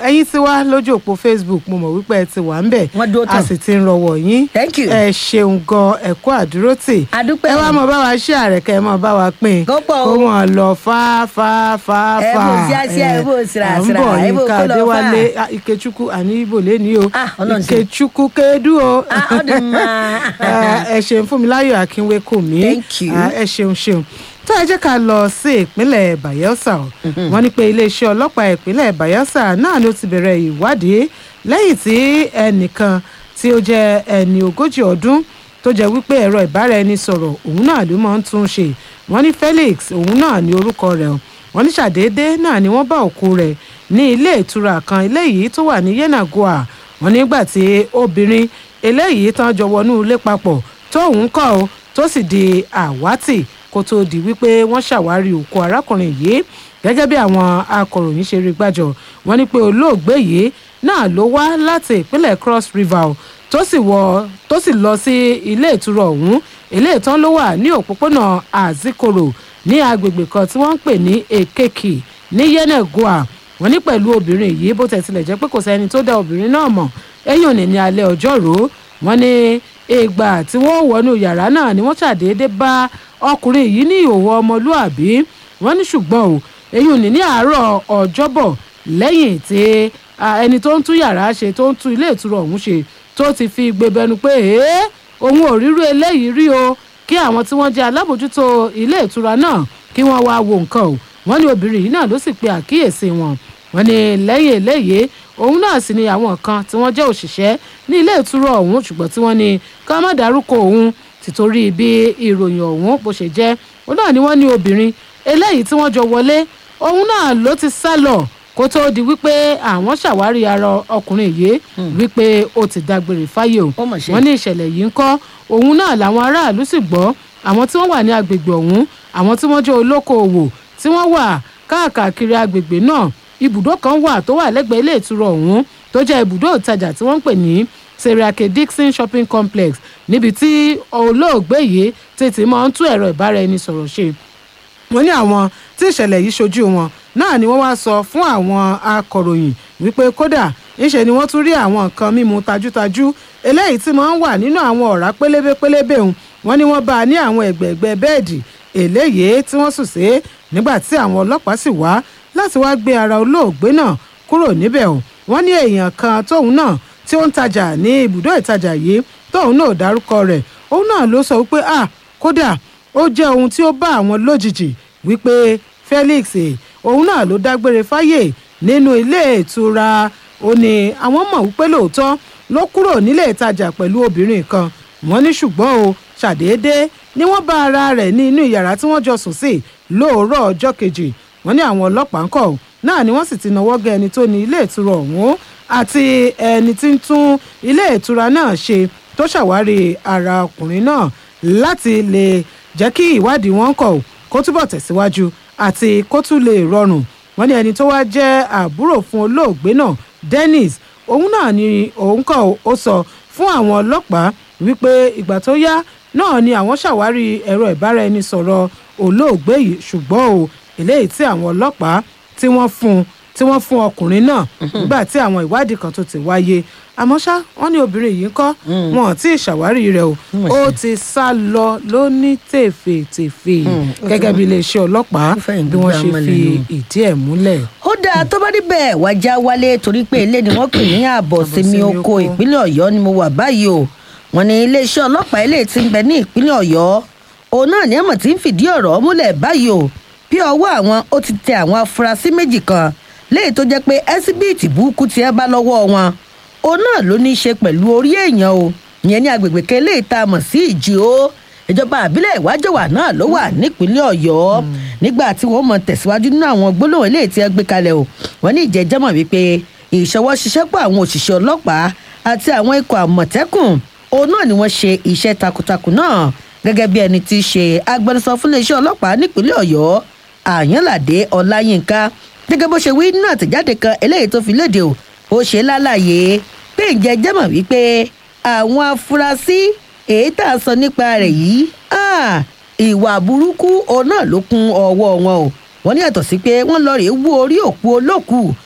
ẹ̀yin ti wá lójú òpó facebook mo mọ̀ wípé ẹ ti wà ń bẹ̀ Wọ́n dúró a tán. sì ti ń rọwọ́ yín Thank you. ẹ ṣeun gan ẹ̀kọ́ àdúrótì A dúpẹ́ ẹ wá o. mọ bá wa ṣe àrẹ̀kẹ́ ẹ mọ bá wa pín Kó pọ̀ o. kó wọn lọ fá fá fá Ẹ fá bò sí àṣẹ, ẹ bò síra, à ń síra, bọ̀ ẹ bò yínká kó lọ fà. adéwálé ah, ikechukwu àní ibo lẹ́ni o Ah, Ọlọ́run ṣe. ikechukwu kedu o Ah, ọdún máa. Ah, ẹ ṣeun fúnmiláyọ̀ akínwé kò mí Thank you. Ah, ẹ ṣeun ṣeun tó ẹ jẹ́ ká lọ sí ìpínlẹ̀ bayelsa o wọ́n ní pé iléeṣẹ́ ọlọ́pàá ìpínlẹ̀ bayelsa náà ló ti bẹ̀rẹ̀ ìwádìí lẹ́yìn tí ẹnìkan tí ó jẹ́ ẹni ogójì ọdún tó jẹ́ wípé ẹ̀rọ ìbáraẹnisọ̀rọ̀ òun náà ló máa ń tún ṣe wọ́n ní felix òun náà ní orúkọ rẹ̀ o wọ́n ní ṣàdédé náà ni wọ́n bá òkú rẹ̀ ní ilé ìtura kan eléyìí tó wà ní yenagoa wọ́n nígbà tí obìnrin eléyìí tán jọ wọnú ilé papọ̀ tóun kọ́ ọ tó sì di àwátì kó tó di wípé wọ́n ṣàwárí òkú arákùnrin yìí gẹ́gẹ́ bí àwọn akọ̀ròyìn ṣe rí gbàjọ wọ́n ní pé olóògbé yìí náà ló wá láti ìpínlẹ̀ cross river o, tó sì wọ tó sì lọ sí ilé ìtura ọ̀hún ilé ìtàn ló wà ní òpópónà azikoro ní agbègbè kan tí wọ́n ń pè ní ekeki ní yenagoa wọ́n ní pẹ̀lú obìnrin yìí bó tẹ̀ tilẹ̀ jẹ́ pé kò sẹ́ni tó dá obìnrin náà mọ̀ ẹ̀yìn òní ní alẹ́ ọjọ́rú wọ́n ní ìgbà tí wọ́n wọnú yàrá náà ni wọ́n ṣàdédé bá ọkùnrin yìí ní ìhòòhò ọmọlúàbí wọ́n ní ṣùgbọ́n o èyí ò ní ní àárọ̀ ọjọ́bọ̀ lẹ́yìn tí ah, ẹni tó ń tún yàrá ṣe tó ń tún ilé ìtura ọ̀hún ṣe tó ti fi gbẹbẹnu pé ee òun ò rírú eléyìí rí o kí àwọn tí wọ́n jẹ́ alábòjútó ilé ìtura náà kí wọ́n wá wo nǹkan o wọ́n ní obìnrin yìí náà ló sì pe àkíyèsí wọn wọ́n ní lẹ́yìn eléyìí òun náà sì ni àwọn kan tí wọ́n jẹ́ òṣìṣẹ́ ní ilé ìtura ọ̀hún ṣùgbọ́n tí wọ́n ní ká má dárúkọ òun tìtorí bí ìròyìn ọ̀hún bó ṣe jẹ́ òun náà ni wọ́n ní obìnrin eléyìí tí wọ́n jọ wọlé òun náà ló ti sá lọ kó tóó di wípé àwọn ṣàwárí ara ọkùnrin yìí wípé ó ti dágbére fáyé o Ó mà ṣe. wọ́n ní ìṣẹ̀lẹ̀ yìí ń kọ́ òun náà làwọn aráàlú sì gbọ́ àwọn tí wọ́n wà ní agbègbè ọ̀hún àwọn tí wọ́n jẹ́ olókoòwò tí wọ́n wà káàkiri agbègbè náà ibùdó kan wà tó wà lẹ́gbẹ̀ẹ́ ilé ìtura ọ̀hún tó jẹ́ ibùdó ìtajà tí wọ́n ń pè ní seriake dixon shopping complex níbi tí olóògbé yìí tètè máa ń tún ẹ̀rọ ìbáraẹnisọ̀rọ̀ ṣe wọ́n ní àwọn tí ìṣẹ̀lẹ̀ yìí ṣojú wọn náà ni wọ́n wá sọ fún àwọn akọ̀ròyìn wípé kódà ńṣe ni wọ́n tún rí àwọn nǹkan mímu tajútajú eléyìí tí máa ń wà nínú àwọn ọ̀rá pélébé pélébé òun wọ́n ní wọ́n bá a ní àwọn ẹ̀gbẹ̀ẹ̀gbẹ́ bẹ́ẹ̀dì eléyìí tí wọ́n sùn sí nígbà tí àwọn ọlọ́pàá sì wá láti wá gbé ara olóògbé náà kúrò níbẹ̀ o wọ́n ní èèyàn kan tóun náà tí ó ń tajà ní ibùdó ìtajà yìí tóun náà ò dárúkọ rẹ̀ òun náà ló sọ wípé ah kódà ó jẹ́ ohun tí ó bá àwọn lójijì wípé felix eh, òun náà ló dágbére fáyè nínú ilé ìtura ó ní àwọn mọ̀ wípé lóòótọ́ ló kúrò nílé ìtajà pẹ̀lú obìnrin kan wọ́n ní ṣùgbọ́n o ṣàdédé ni wọ́n bá ara rẹ̀ ní inú yàrá tí wọ́n jọ sùn sí lóòrọ̀ ọjọ́ kejì wọ́n ní àwọn ọlọ́pàá ń kọ̀ náà ni wọ́n sì ti náwó gẹ ẹni tó ní ilé ìtura ọ̀hún àti ẹni tí ń tún ilé ìtura náà ṣe tó ṣàwárí ara ọkùnrin náà láti lè jẹ́ kí ìwádìí wọn kọ̀ kó túbọ̀ tẹ̀síwájú àti kó tún lè rọrùn wọ́n ní ẹni tó wá jẹ́ àbúrò fún olóògbé náà dennis òun náà ni òun kọ̀ ó sọ fún àwọn ọlọ́pàá wípé ìgbà tó yá náà ni àwọn ṣàwárí ẹ̀rọ ìbáraẹnisọ̀rọ̀ olóògbé yìí ṣùgbọ́n o eléyìí tí àwọn ọlọ́pàá tí wọ́n fún un tí wọ́n fún ọkùnrin náà nígbà tí àwọn ìwádìí kan tó ti wáyé àmọ́ ṣá wọ́n ní obìnrin yìí ń kọ́ wọn ò tí ì ṣàwárí rẹ̀ o ó ti sá lọ ló ní tèfètèfè gẹ́gẹ́ bí iléeṣẹ́ ọlọ́pàá Ó fẹ̀yìn bí wọ́n ṣe gbígbá fi mọ́lẹ̀ nù. ìdí ẹ̀ múlẹ̀. ó dáa tó bá níbẹ̀ wájà wálé torí pé ilé ni wọ́n pè ní ààbọ̀ sinmi Àbọ̀sínmi oko oko. ìpínlẹ̀ ọ̀yọ́ ni mo wà báyìí o wọ́n ní iléeṣẹ́ ọlọ́pàá ilé tí ń bẹ ní ìpínlẹ̀ ọ̀yọ́ òun náà ni ẹ̀mọ̀ tí ń fìdí ọ̀rọ̀ múlẹ̀ báyìí o bí ọwọ́ àwọn ó ti tẹ àwọn afurasí méjì kan léyìí tó jẹ́ pé ẹ́síbíìtì burúkú tí ẹ bá lọ́wọ́ wọn òun náà ló ní í ṣe pẹ̀lú orí èèyàn o ìyẹn ní agbègbè kan eléyìí tá a mọ̀ sí ìjì o ìjọba àbílẹ̀ ìwájọwà náà ló wà nípínlẹ̀ ọ̀yọ́ nígbà tí wọ́n mọ̀ tẹ̀síwájú nínú àwọn gbólóhùn eléyìí tí ẹ gbé kalẹ̀ o wọ́n ní ìjẹ́jẹ́ mọ̀ wípé ìṣọwọ́ ṣiṣẹ́ pọ̀ àwọn òṣìṣẹ́ ọlọ́pàá àti àwọn ikọ̀ àmọ̀tẹ́kùn òun náà ni wọ́n ṣe iṣẹ́ takuntakun náà gẹ́gẹ́ bí ẹni tí í ṣe agbẹnusọ fún iléeṣẹ́ ọlọ́pàá nípínlẹ̀ ọ̀yọ́ àyànládé ọláyínká gẹ́gẹ́ bó ṣe wí nínú àtẹ̀jáde kan eléyìí tó fi léde o ó ṣe lálàyé pé ǹjẹ́ jẹ́ mọ̀ wípé àwọn afurasí èyí tá a sọ nípa rẹ̀ yìí ah, ìwà burúkú òun náà ló kún ọwọ́ wọn o wọ́n ní yàtọ̀ sí pé wọ́n lọ rèé wú orí òkú olókù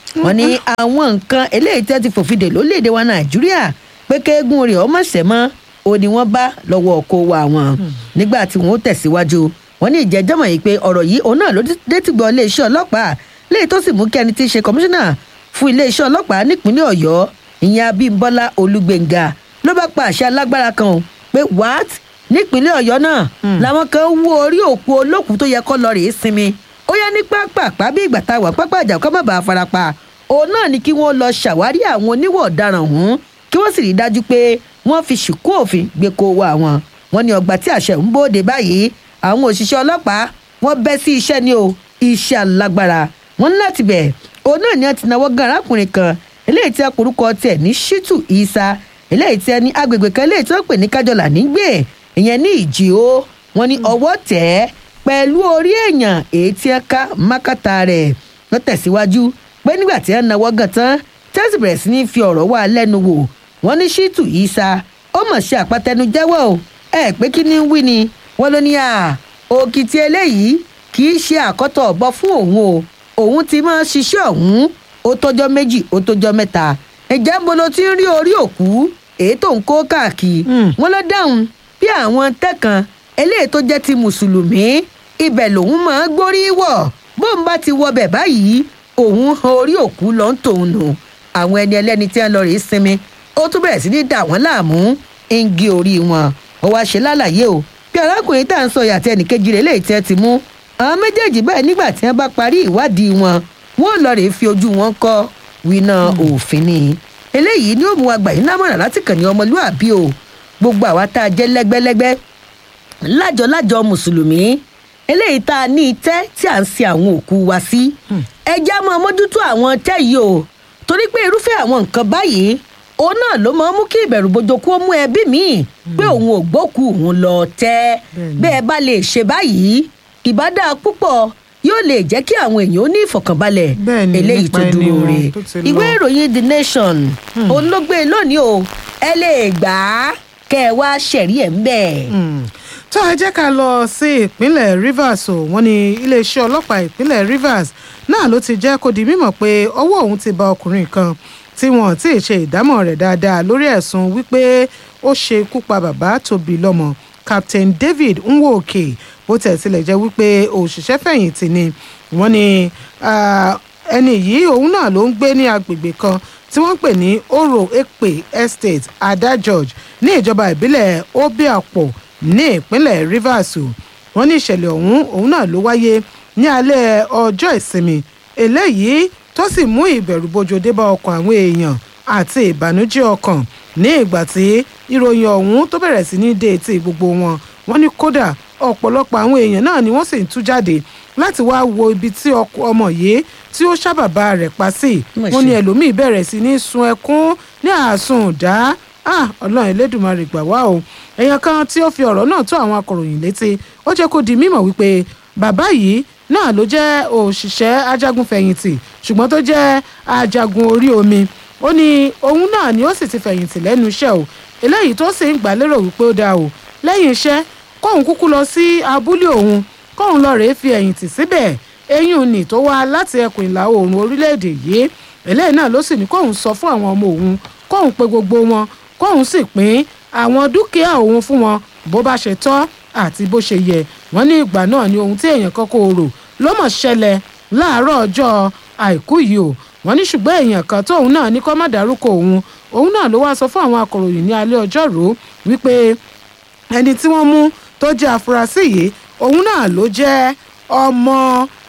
wọ́n ní àwọn nǹkan eléyìí tí wọ́n ti fòfin dè lórílẹ̀‐èdè wa nàìjíríà pé kéégún rẹ̀ ọmọ ṣẹ̀mọ́ ó ní wọ́n bá lọ́wọ́ ọkọ wa wọn nígbà tí wọ́n tẹ̀síwájú wọ́n ní ìjẹ́jọ́mọ̀ yìí pé ọ̀rọ̀ yìí òun náà ló dé ti gbọ́ iléeṣẹ́ ọlọ́pàá léyìí tó sì mú kí ẹni tí í ṣe kọmíṣánná fún iléeṣẹ́ ọlọ́pàá nípínlẹ̀ ọ̀yọ́ ìyẹn abímbọ́lá olúgbéngà ló bá pa àṣẹ alágbára kan o pé what nípínlẹ̀ ọ̀yọ́ náà làwọn kan wú orí òkú olókùú tó yẹ kó lọ rèé sinmi ó yá ní pápápá bí ìgbà tá a wà pápá àjà kó má bàa farapa òun náà ni kí wọ́n lọ ṣàwárí àwọn oníwọ̀ ọ̀daràn ọ̀hún kí wọ́n sì rí i dájú pé wọ́n fi ṣìkú òfin gbé kó wa wọn wọn ní ọgbà tí àṣẹ ń bóde báyìí àwọn òṣìṣẹ́ ọlọ́pàá wọ́n bẹ́ sí iṣẹ́ ni o iṣẹ́ alágbára wọn ní láti bẹ̀ òun náà ni wọ́n ti náwó gan arákùnrin kan eléyìí tí a porúkọ tiẹ̀ ní shitu isa eléyìí tí a ní agbègbè kan eléyìí tí wọ́n pè ní kájọlà nígbè ìyẹn ní ìjì o wọn ní ọwọ́ tẹ̀ ẹ́ pẹ̀lú orí èèyàn èyí tí ẹ ká mákàtà rẹ̀ wọ́n tẹ̀síwájú pé nígbà tí ẹ náwó gan tán tẹ́sí bẹ̀rẹ̀ sí ní fi ọ̀rọ̀ wá lẹ́nu wò wọ́n ní shitu isa ó mọ̀ ṣe àpàtẹnujẹ́wọ́ o ẹ pé kí ni ń wí ni wọ́n ló ní à òkìtì eléyìí kì í ṣe àkọ́tọ̀ ọ̀bọ fún òun o òun ti máa ṣiṣẹ́ ọ̀hún ó tọ́jọ́ méjì ó tọ́jọ́ mẹ́ta ìjà ń bolo tí ń rí orí òkú èyí tó ń kó káàkiri wọ́n ló dáhùn bí àwọn tẹ́kan eléyìí tó jẹ́ ti mùsùlùmí ibẹ̀ lòun máa gbórí wọ̀ bóun bá ti wọbẹ̀ báyìí òun han orí òkú lọ ń tòun nù àwọn ẹni ẹlẹ́ni tí wọ́n lọ rèé sinmi ó tún bẹ̀rẹ̀ sí ní dà wọ́n láàmú ń gé orí wọn ó wá ṣe lálàyé o bí arákùnrin tá à ń sọ yàtọ̀ ẹnìkejì rẹ̀ léyìí tí wọ́n ti mú àwọn méjèèjì báyìí nígbà tí wọ́n bá parí ìwádìí wọn wọ́n lọ rèé fi ojú wọn kọ́ wíná òfin ni eléyìí ni ó mú wa gbà yín lámọ̀ràn láti kàn ní ọmọlúàbí o gbogbo àwa tá a jẹ́ lẹ́gbẹ́lẹ́gbẹ́ lájọ-lájọ mùsùlùmí eléyìí tá a ní itẹ́ tí à ń sin àwọn òkú wa sí ẹ já mọ́ mójútó àwọn tẹ́ yìí o torí pé irúfẹ́ àwọn nǹkan báyìí òun náà ló máa ń mú kí ìbẹ̀rù bojo kó mú ẹbí míì pé òun ò gbókù òun lọ tẹ́ bẹ́ẹ̀ bá lè ṣe báyìí ìbádá púpọ̀ yóò lè jẹ́ kí àwọn èèyàn ó ní ìfọ̀kànbalẹ̀ eléyìí tó dúró re ìwé ìròyìn the nation olóògbé lónìí o ẹ lè gbà á kẹ́ ẹ wá ṣẹ̀rí ẹ̀ ń bẹ̀. tó ẹ jẹ́ ká lọ sí ìpínlẹ̀ rivers o wọ́n ní iléeṣẹ́ ọlọ́pàá ìpínlẹ̀ rivers náà ló ti jẹ́ kó di mímọ̀ pé ọwọ́ òun ti ba ọkùnrin kan tí wọn ti ṣe ìdámọ̀ rẹ̀ dáadáa lórí ẹ̀sùn wípé ó ṣe ikú pa bàbá tó bí lọ́mọ captain david nwoke bó tẹ̀ tilẹ̀ jẹ́ wípé òṣìṣẹ́ fẹ̀yìntì ni wọ́n ní ẹni yìí òun náà ló ń gbé ní agbègbè kan tí wọ́n ń pè ní oro ekpe estate ada george ní ìjọba ìbílẹ̀ obiapo ní ìpínlẹ̀ rivers wọ́n ní ìṣẹ̀lẹ̀ ọ̀hún òun náà ló wáyé ní alẹ́ ọjọ́ ìsinmi eléyìí tó sì mú ìbẹ̀rùbojo dé bá ọkàn àwọn èèyàn àti ìbànújẹ́ ọkàn ní ìgbà tí ìròyìn ọ̀hún tó bẹ̀rẹ̀ sí ní dé etí gbogbo wọn wọ́n ní kódà ọ̀pọ̀lọpọ̀ àwọn èèyàn náà ni wọ́n sì ń tú jáde láti wá wo ibi tí ọmọ yìí tí ó ṣàbàbà rẹ̀ pa sí wọ́n ní ẹlòmíì bẹ̀rẹ̀ sí ní sun ẹkún ní àsùn dá ọlọ́run elédùnmarè gbà wá o èèyàn kan tí ó fi ọ̀rọ̀ náà tó àwọn akọ̀ròyìn létí ó jẹ́ kó di mímọ̀ wípé bàbá yìí náà ló jẹ́ òṣìṣẹ́ ajagunfẹ̀yìntì ṣùgbọ́n tó jẹ́ ajagun orí omi ó ní òun náà ni ó sì ti fẹ̀yìntì lẹ́nu iṣẹ́ o eléyìí tó sì ń gbà lérò wípé ó dáa o lẹ́yìn iṣẹ́ kóun kúkú lọ sí abúlé òun kóun lọ rèé fi ẹ̀yìntì síbẹ̀ eyín nì tó wá láti ẹkùn ìlà oòrùn orílẹ̀-èdè yìí eléyìí náà ló sì ní kóun sọ fún àwọn ọmọ òun kóun pe gbogbo wọn kóun sì pín àwọn dúkìá òun fún wọn bó bá ṣe tọ́ àti bó ṣe yẹ wọ́n ní ìgbà náà ni ohun tí èèyàn kan kò rò ló mọ̀ ṣẹlẹ̀ láàárọ̀ ọjọ́ àìkú yìí o wọ́n ní ṣùgbọ́n èèyàn kan tóun náà ní kó má dárúkọ òun òun náà ló wá sọ fún àwọn akọ̀ròyìn ní alẹ́ ọjọ́rú wípé ẹni tí wọ́n mú tó jẹ́ afurasí yìí òun náà ló jẹ́ ọmọ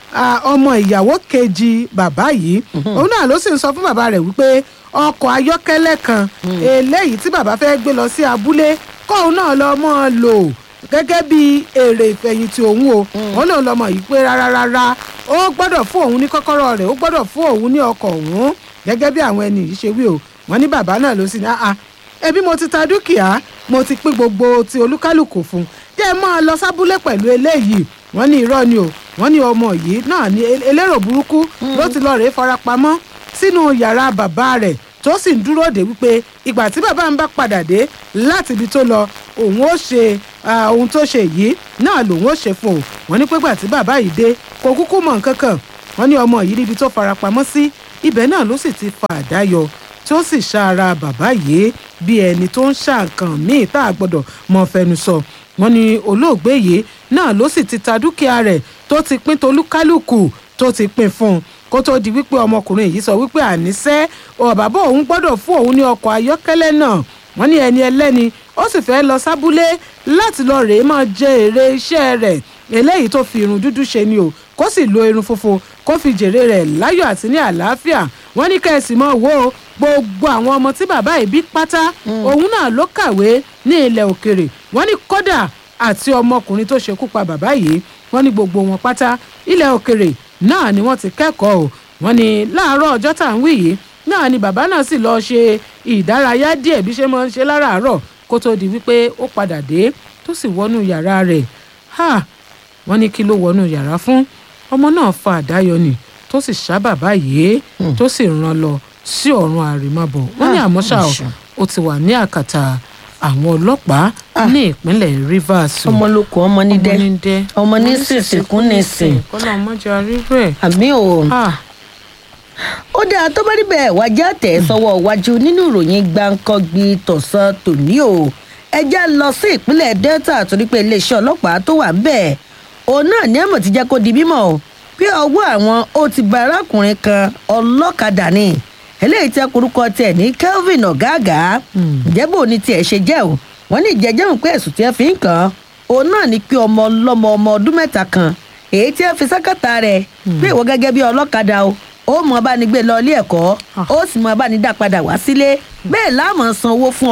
ọmọ ìyàwó kejì bàbá yìí òun náà ló sì ń sọ fún bàbá rẹ̀ wípé ọkọ̀ ayọ́kẹ́lẹ́ kan eléyìí tí bàbá fẹ́ gbé lọ sí abúlé kóun náà lọ mọ́ ọ lò gẹ́gẹ́ bí èrè ìfẹ̀yìntì òun o òun lòun lọ́mọ yìí pé rárá rárá ó gbọ́dọ̀ fún òun ní kọ́kọ́rọ́ rẹ̀ ó gbọ́dọ̀ fún òun ní ọkọ̀ òun gẹ́gẹ́ bí àwọn ẹni yìí ṣe wí o wọ́n ní bàbá náà ló sì ní àá ẹbí mo ti ta dúkìá mo ti pín gbogbo ti olúkálùkù fún jẹ́ ẹ máa lọ sábúlé pẹ̀lú eléyìí wọ́n ní irọ́ ni o wọ́n ní ọmọ yìí náà ní elérò burúkú ló ti lọ rèé farapamọ́ sínú yàrá bàbá rẹ̀ tó sì ń dúró de wípé ìgbà tí bàbá ń bá padà dé láti ibi tó lọ òun ó ṣe ohun tó ṣe yìí náà lòun ó ṣe fún o wọ́n ní pé gbà tí bàbá yìí dé kò kúkú mọ̀ nǹkan kan wọ́n ní ọmọ yìí níbi tó farapamọ́ sí ibẹ̀ náà ló sì ti fa àdá yọ tí ó sì ṣá ara bàbá yìí bí ẹni tó ń ṣá nǹkan míì tá a gbọ́dọ̀ mọ fẹnu sọ wọ́n ní olóògbé yìí náà ló sì ti ta dúkìá rẹ̀ tó ti pín tolúkálùkù tó ti pín fún un kó tó di wípé ọmọkùnrin yìí sọ wípé àníṣe ọ bàbá òun gbọ́dọ̀ fún òun ní ọkọ̀ ayọ́kẹ́lẹ́ náà wọ́n ní ẹni ẹlẹ́ni ó sì fẹ́ lọ sábúlé láti lọ rèé máa jẹ èrè iṣẹ́ rẹ̀ eléyìí tó fi irun dúdú ṣe ni o kó sì lo irun funfun kó fi jèrè rẹ̀ láyọ̀ àti ní àlàáfíà wọ́n ní kẹ́sì mọ́ wo gbogbo àwọn ọmọ tí bàbá yìí bí pátá òun náà ló kàwé ní ilẹ̀ òkèrè wọ́n ní kódà àti ọmọkùnrin tó ṣekú pa bàbá yìí wọ́n ní gbogbo wọn pátá ilẹ̀ òkèrè náà ni wọ́n ti kẹ́kọ̀ọ́ o wọ́n ní láàárọ̀ ọjọ́ tá à ń wí yìí náà ni bàbá náà sì lọ́ọ́ ṣe ìdárayá díẹ̀ bí ṣe máa ń ṣe láràárọ̀ kó tó di wípé ó padà dé tó sì wọnú yàrá rẹ̀ ha wọ́n ní kí ló wọnú yàrá fún ọmọ náà fa àdáyọ ni tó sì ṣá bàbá yìí tó sì rán lọ sí ọ̀run àrèmábọ̀ wọ́n ní àmọ́ ṣá o ó ti wà ní àkàtà àwọn ọlọ́pàá ní ìpínlẹ̀ Rivers o. ọmọ ló kọ ọmọ ní dẹ ọmọ ní dẹ ọmọ ní sìnsìnkún ní sìn kọ́lá ọmọjà rí bẹ́ẹ̀. àmì o Ah, ó dáa tó bá rí bẹ́ẹ̀ wájà tẹ̀ sọ́wọ́ wájú nínú ìròyìn gbáǹkọ́gbì tọ̀sán tòní o ẹjẹ́ lọ sí ìpínlẹ̀ Delta torí pé iléeṣẹ́ ọlọ́pàá tó wà ńbẹ̀ òun náà ní ẹ̀mọ̀ ti jẹ́ kó di mímọ̀ o bí ọwọ́ àwọn ó ti ba arákùnrin kan ọlọ́kadà ni eléyìí tẹ́ korúkọ tẹ̀ ní Kelvin ọ̀gáàgá ìjẹ́bù ní tiẹ̀ ṣe jẹ́ o wọ́n ní ìjẹ́jẹ́ ń pé ẹ̀sùn tí ẹ fi ń kàn án òun náà ní pé ọmọ ọlọ́mọ ọmọ ọdún mẹ́ta kan èyí tí ẹ fi sákàtà rẹ̀ pé ìwọ gẹ́gẹ́ bí ọlọ́kadà o ó mọ abánigbé lọ ilé ẹ̀kọ́ ó sì mọ abánidá padà wá sílé bẹ́ẹ̀ láàmú san owó fún ọ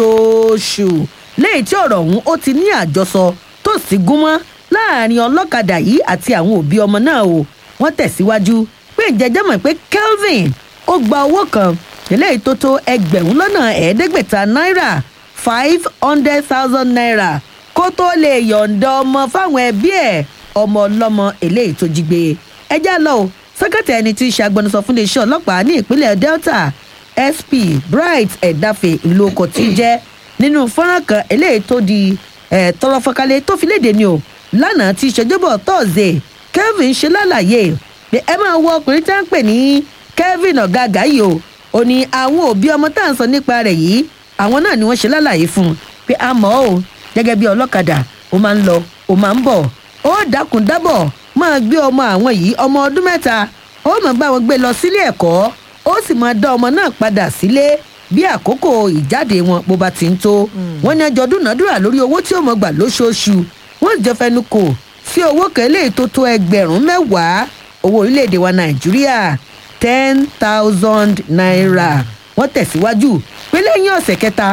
lóṣooṣù léyìí tí ọ̀rọ̀ ọ̀hún ó ti ní àjọsọ tó sì gúnmọ́ láàrin ọlọ́kadà yìí àti àwọn òbí ọmọ náà o wọ́n tẹ̀síwájú pé ìjẹ́jẹ́ mọ̀ pé Kelvin ó gba owó kan eléyìí tó tó ẹgbẹ̀rún lọ́nà ẹ̀ẹ́dẹ́gbẹ̀ta náírà five hundred thousand naira kó tó lè yọ̀ǹda ọmọ fáwọn ẹbí ẹ̀ ọmọ ọlọ́mọ eléyìí tó jí gbé ẹjá lọ o sẹ́kẹ̀tì ẹni tí í ṣe agbẹnusọ fún iléeṣẹ́ ọlọ́pàá ní ìpínlẹ̀ Delta SP Bright Ẹ̀dáfẹ́ ìlú ọkọ̀ tí ń jẹ́ nínú fọ́nrán kan eléyìí tó di ẹ̀ tọrọ fọkalẹ̀ tó fi léde ni o lánàá tí ìṣèjọba tọ́ọ̀zẹ̀ Kelvin ṣe lálàyé pé ẹ máa wọ ọkùnrin tí wọ́n ń pè ní Kelvin ọ̀gáàgá yìí o ò ní àwọn òbí ọmọ tá à ń sọ nípa rẹ̀ yìí àwọn náà ni wọ́n ṣe lálàyé fún un pé a mọ̀ ọ́ gẹ́gẹ́ bí ọlọ́kadà ó máa ń lọ ó máa ń bọ̀ ó dákun dábọ̀ máa gbé ọmọ àwọn yìí ọmọ ọdún mẹ́ta ó máa bá wọn gbé lọ sílé ẹ̀kọ́ ó sì máa dá ọmọ náà padà sílé bí àkókò ìjáde wọn bó bá ti ń tó wọn ní ẹjọ́ dúnàádúrà lórí owó tí ó mọ gbà lóṣooṣù wọn jọ fẹnu kò sí owó kẹlẹ tó tó ẹgbẹ̀rún mẹ́wàá owó orílẹ̀-èdè wa nàìjíríà ten thousand naira wọ́n tẹ̀síwájú pé lẹ́yìn ọ̀sẹ̀ kẹta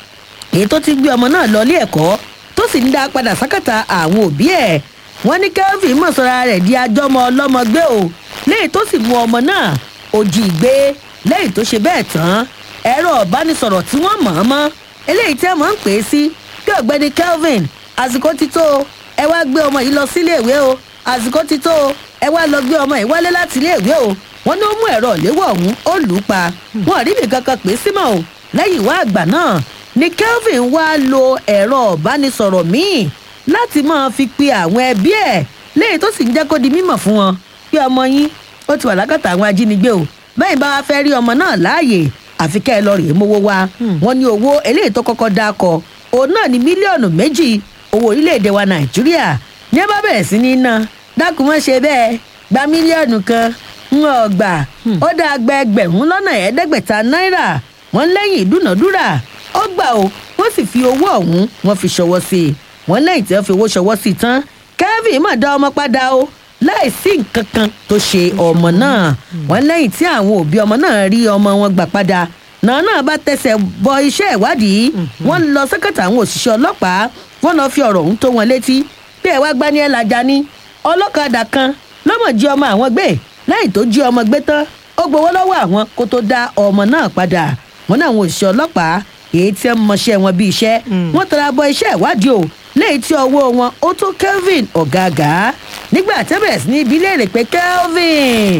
èyí tó ti gbé ọmọ náà lọ ilé ẹ̀kọ́ tó sì ń dá padà sákàtà àwọn òbí ẹ̀ wọ́n ní Kelvin mọ̀ sọ́ra rẹ̀ di ajọ́mọ ọlọ́mọ gbé o léyìí tó sì mú ọmọ náà òjì gbé lẹ́yìn tó ṣe bẹ́ẹ̀ tán ẹ̀rọ ìbánisọ̀rọ̀ tí wọ́n mọ̀ ọ́n mọ́ eléyìí tẹ́ mọ̀ ń pè é sí bí ọ̀gbẹ́ni Kelvin àsìkò ti tó o ẹ wá gbé ọmọ yìí lọ sílé ìwé o àsìkò ti tó o ẹ wá lọ gbé ọmọ yìí wálé láti ilé ìwé o wọ́n ní ó mú ẹ̀rọ ìléwọ́ ọ̀hún ó lù ú pa wọn ò rí nǹkan kan pè é símọ́ o lẹ́yìn ìwá àgbà náà ni Kelvin wá lo ẹ̀rọ ìbánisọ̀rọ̀ míì láti máa fi pe àwọn ẹbí ẹ̀ léyìí tó sì ń jẹ́ kó di mímọ̀ fún wọn pé ọmọ yín ó ti wà lákàtà àwọn ajínigbé o bẹ́ẹ̀ bá wá fẹ́ rí ọmọ náà láàyè àfi kẹ́ ẹ lọ rèé mówó wá wọn ní owó eléyìí tó kọ́kọ́ dá kọ òun náà ní mílíọ̀nù méjì owó orílẹ̀-èdè wa nàìjíríà ní ẹ bá bẹ̀rẹ̀ sí ní ná dákun mọ́ ṣe bẹ́ẹ̀ gba mílíọ̀nù kan ń ọgbà ó dáa gba ẹgbẹ̀rún lọ́nà ẹ̀ẹ́dẹ́gbẹ̀ta náírà wọ́n lẹ́yìn ìdúnàdúrà ó gbà ó wọ́n sì fi owó ọ̀hún wọ́n fi ṣọwọ́ sí i wọ́n lẹ́yìn tí wọ́n fi owó ṣọwọ́ sí i tán Kelvin mà dá ọmọ padà o láì sí nǹkan kan tó ṣe ọmọ náà wọ́n lẹ́yìn tí àwọn òbí ọmọ náà rí ọmọ wọn gbà padà náà náà bá tẹsẹ̀ bọ iṣẹ́ ìwádìí wọ́n lọ sẹ́kẹ̀tà àwọn òṣìṣẹ́ ọlọ́pàá wọ́n lọ fi ọ̀rọ̀ ọ̀hún tó wọn létí bí ẹ wá gbá ní ẹ làjà ní ọlọ́kadà kan lọ́mọ jí ọmọ àwọn gbé lẹ́yìn tó jí ọmọ gbé tán ó gbowó lọ́wọ́ àwọn kó tó dá ọmọ náà padà wọ́n náà àwọn òṣìṣẹ́ ọlọ́pàá èyí tí wọ́n mọṣẹ́ wọn bí iṣẹ́ wọ́n tara bọ iṣẹ́ ìwádìí o lẹ́yìn tí ọwọ́ wọn ó tó Kelvin ọ̀gáàgá nígbà tí wọ́n bẹ̀rẹ̀ sí ní ibi léèrè pé Kelvin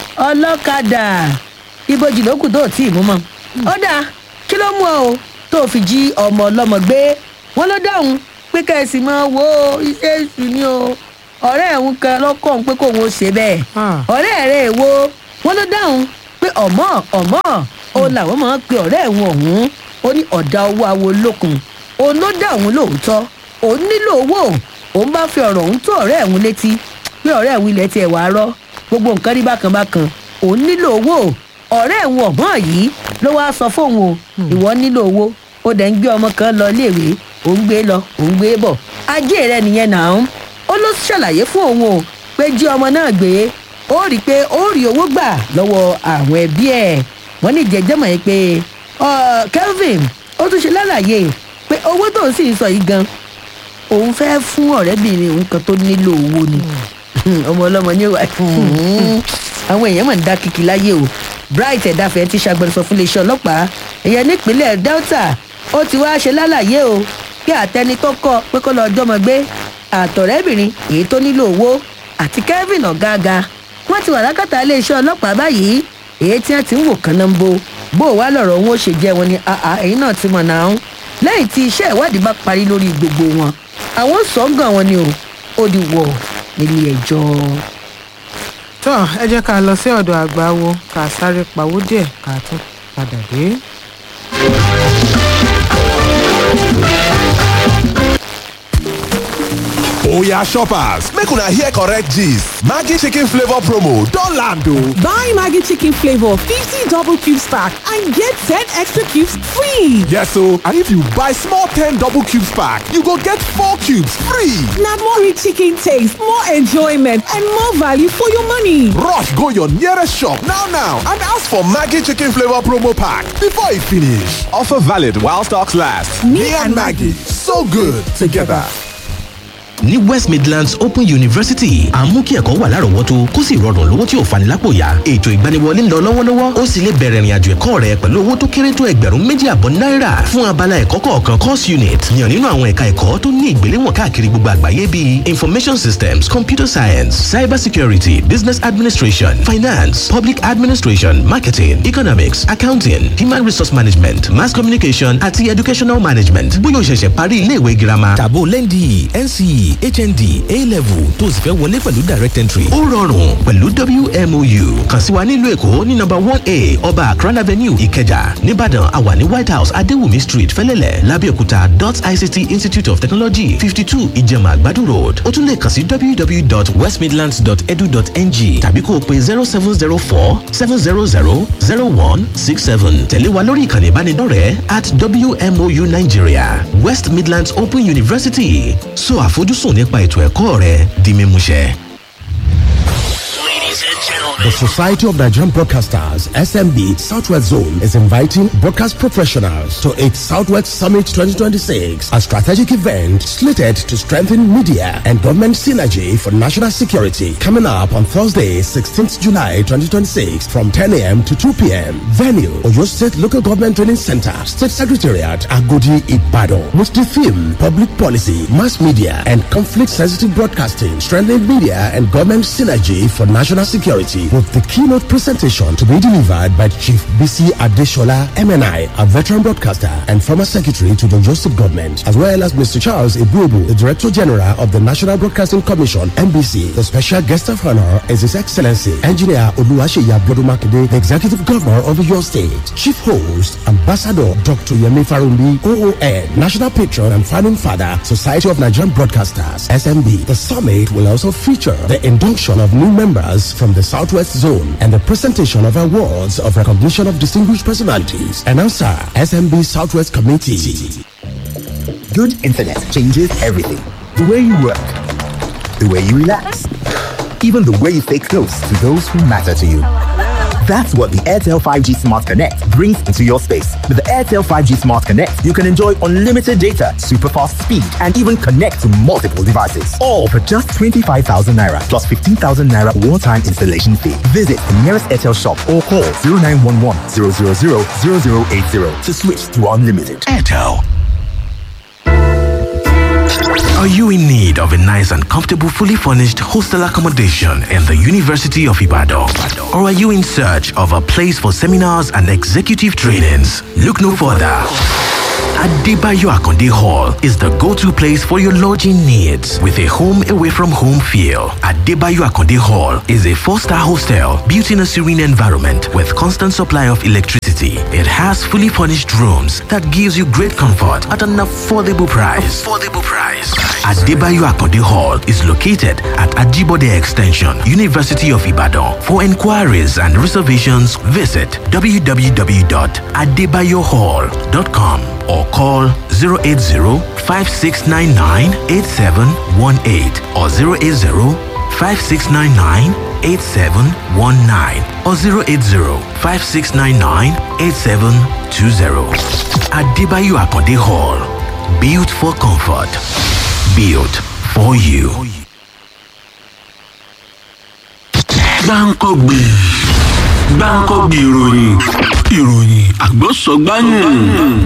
ọlọ́kadà ibojì ló kù tó tí ì mú mọ́ ó dáa kí ló mú ọ o tó fi jí ọmọ ọlọ́mọ gbé wọ́n ló dáhùn pé kẹ́sì máa wo iṣẹ́ èṣù ni o ọ̀rẹ́ ẹ̀hún kan lọ́kàn pé kóun ó ṣe bẹ́ẹ̀ ọ̀rẹ́ rẹ̀ wo wọ́n ló dáhùn pé ọ̀mọ́ ọ̀mọ́ òun làwọn máa ń pe ọ̀rẹ́ ẹ̀wọ̀n ọ̀hún ó ní ọ̀dà owó awo lókun òun ló dá òun lóòótọ́ òun nílò owó òun bá fi ọ̀rọ̀ òun tó ọ̀rẹ́ ẹ̀hún létí pé ọ̀rẹ́ ẹ̀hún ilẹ̀ tiẹ̀ wàá rọ́ gbogbo nǹkan rí bákan bákan òun nílò owó ọ̀rẹ́ ẹ̀hún ọ̀gbọ́n yìí ló wáá sọ fóun o ìwọ nílò owó ó dẹ̀ ń gbé ọmọ kan lọ iléèwé òun gbé lọ òun gbé bọ̀ ajé rẹ nìyẹn náà ó ló ṣàlàyé fún òun o pé jí ọmọ náà gbé ó rí i pé ó rí owó gbà lọ́wọ́ àwọn ẹbí ẹ̀ wọ́n ní jẹjẹ́ mọ̀ yín pé kelvin ó tún ṣe lálàyé pé owó tó ń sì sọ yìí gan òun fẹ́ fún ọ̀rẹ́bìnrin òun kan tó nílò owó ni ọmọ ọlọ́mọ ní ìwà àwọn èèyàn mọ̀ ń dá kìkì láyé o bright ẹ̀dáfẹ́ ti ṣàgbẹ̀sọ fún iléeṣẹ́ ọlọ́pàá ẹ̀yẹ nípínlẹ̀ delta ó ti wá ṣe lálàyé o pé àtẹni tó kọ pé kó lọ jọmọ gbé àtọ̀rẹ́bìnrin èyí tó nílò owó àti kevin ọ̀gáàga wọ́n ti wà lákàtà iléeṣẹ́ ọlọ́pàá báyìí èyí tí wọ́n ti ń wò kán náà ń bo bó o wá lọ̀rọ̀ wọn ó ṣe jẹ́ wọn ni ẹ̀yin náà ti mọ̀ náà ń lẹ́yìn tí iṣẹ́ ìwádìí bá parí lórí gbogbo wọn àwọn sọ̀ngàn wọn ni o ó di wọ̀ nílé ẹjọ́. tó ẹ jẹ́ ká lọ sí ọ̀dọ̀ àgbà wo ká sáré pawó díẹ̀ ká tún padà dé. oya shoppers make una hear correct gist maggi chicken flavour promo don land o. Buy Maggie Chicken Flavor 50 double cubes pack and get 10 extra cubes free. yes o and if you buy small ten double cubes pack you go get four cubes free. Now more rich chicken taste, more enjoyment, and more value for your money. rush go your nearest shop now now and ask for maggi chicken flavour promo pack before e finish. offer valid while stocks last. me, and maggi so good together. ní west midlands open university à ń mú kí ẹ̀kọ́ wà lárọ̀ọ́wọ́tó kó sì rọrùn lówó tí ò fani lápò yá ètò ìgbaniwọlé ń lọ lọ́wọ́lọ́wọ́ ó sì lè bẹ̀rẹ̀ ìrìnàjò ẹ̀kọ́ rẹ pẹ̀lú owó tó kéré tó ẹgbẹ̀rún méjì àbọ̀ náírà fún abala ẹ̀kọ́ kọ̀ọ̀kan course unit yàn nínú àwọn ẹ̀ka ẹ̀kọ́ tó ní ìgbéléwọ̀n káàkiri gbogbo àgbáyé bíi information systems computer science cyber security business administration finance public administration marketing economics accounting human resource management mass communication àti educational management bóyá o ṣẹ̀ṣẹ̀ parí iléèwé girama tàbó lẹ́ndì nce hnd a-level tó o sì fẹ́ wọlé pẹ̀lú direct entry. ó rọrùn pẹ̀lú wmou kàn sí wa nílùú èkó ní nọmba one a ọba akran avenue ìkẹjà nìbàdàn àwà ní white house adéwùmí street fẹ́lẹ́lẹ̀ lábẹ́òkúta dot ict institute of technology fifty two ìjẹ̀mà àgbàdo road ó tún lè kàn sí www.westmidlands.edu.ng tàbí kó o pe zero seven zero four seven zero zero zero one six seven tẹ̀lé wa lórí ìkànnì ìbánidọ́rẹ̀ẹ́ at wmou nigeria west midlands open university so àfojúsùn nípa ètò ẹ̀kọ́ rẹ di mímúṣẹ. Ladies and gentlemen. The Society of Nigerian Broadcasters, SMB Southwest Zone, is inviting broadcast professionals to its Southwest Summit 2026, a strategic event slated to strengthen media and government synergy for national security. Coming up on Thursday, 16th July 2026, from 10 a.m. to 2 p.m. Venue, Oyo State Local Government Training Center, State Secretariat, Agodi, Ibadan, with the theme Public Policy, Mass Media, and Conflict Sensitive Broadcasting, strengthening media and government synergy for national security, with the keynote presentation to be delivered by Chief BC Adeshola, MNI, a veteran broadcaster and former secretary to the Joseph government, as well as Mr. Charles Ibubu, the Director General of the National Broadcasting Commission, NBC. The special guest of honor is His Excellency, Engineer Oluwaseyi Abiodumakide, the Executive Governor of your state. Chief host, Ambassador Dr. Yemi Farumbi, OON, National Patron and Founding Father, Society of Nigerian Broadcasters, SMB. The summit will also feature the induction of new members from the Southwest Zone and the presentation of awards of recognition of distinguished personalities. Announcer, SMB Southwest Committee. Good internet changes everything. The way you work, the way you relax, even the way you stay close to those who matter to you. That's what the Airtel 5G Smart Connect brings into your space. With the Airtel 5G Smart Connect, you can enjoy unlimited data, super fast speed, and even connect to multiple devices. All for just 25,000 naira plus 15,000 naira one time installation fee. Visit the nearest Airtel shop or call 0911 000 0080 to switch to unlimited. Airtel. Are you in need of a nice and comfortable, fully furnished hostel accommodation in the University of Ibadan? Or are you in search of a place for seminars and executive trainings? Look no further. Adebayo Akonde Hall is the go-to place for your lodging needs with a home away from home feel. Adebayo Akonde Hall is a four-star hostel built in a serene environment with constant supply of electricity. It has fully furnished rooms that gives you great comfort at an affordable price. Affordable price. Adebayo Akonde Hall is located at Ajibode Extension, University of Ibadan. For inquiries and reservations, visit www.adebayohall.com or call 080-5699-8718 or 080-5699-8719 or 080-5699-8720. Adebayo Akonde Hall. Built for comfort. Built for you. gbáǹkọ́gbè gbáǹkọ́gbè ìròyìn ìròyìn àgbọ̀sọ̀gbáyùn